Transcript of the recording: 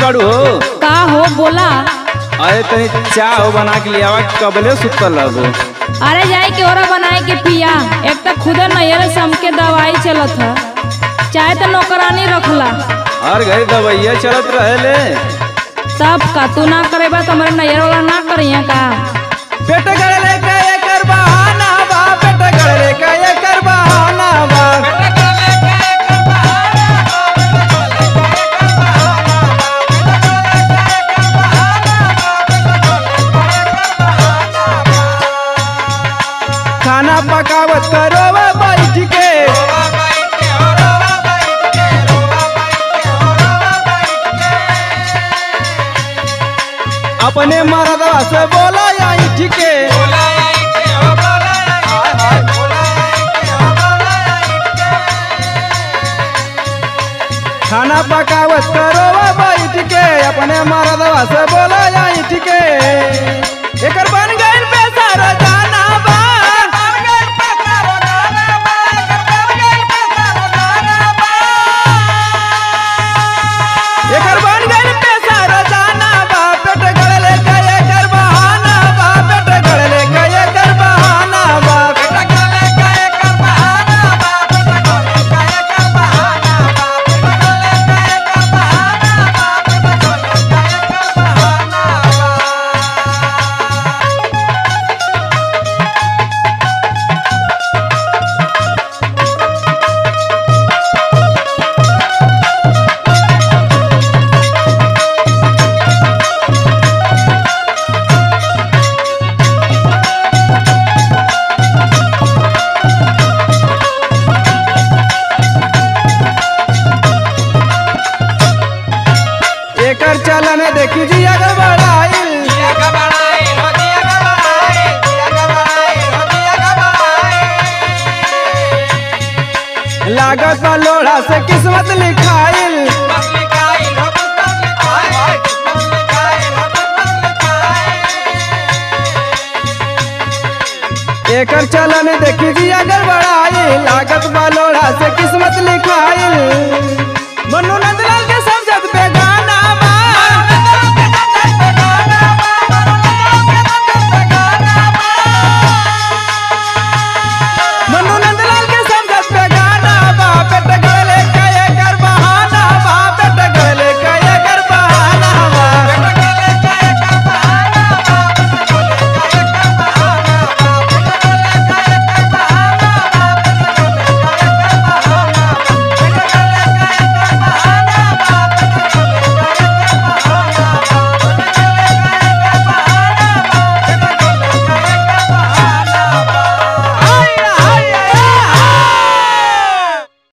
बाड़ू हो का हो बोला अरे तनी चाह हो बना के लियावा कबले सुतल लगो अरे जाए के ओरा बनाए के पिया एक तो खुदे नैयर सम के दवाई चलत है चाहे तो नौकरानी रखला हर घड़ी दवाइया चलत रहेले सब का तू ना करेबा तो हमारे नैयर वाला ना करिए का पेट गड़ले का एकर बहाना बा पेट गड़ले का एकर बहाना बा खाना पकावत करो बैठ के अपने मरदवा से बोला या के खाना पकावत करो बैठ के अपने मरदवा से बोला या के एकर बन गइल पैसा रोजाना बा एकर बन गइल पैसा रोजाना बा पेट गड़ले का एकर बहाना बा पेट गड़ले का एकर बहाना बा एकर चलन देखी जी अगर बढ़ाइल लागत बा लोढ़ा से किस्मत लिखाइल एकर चलन देखी जी अगर बढ़ाइल लागत बा लोढ़ा से किस्मत लिखाइल मनु नंदलाल के समझत बेगा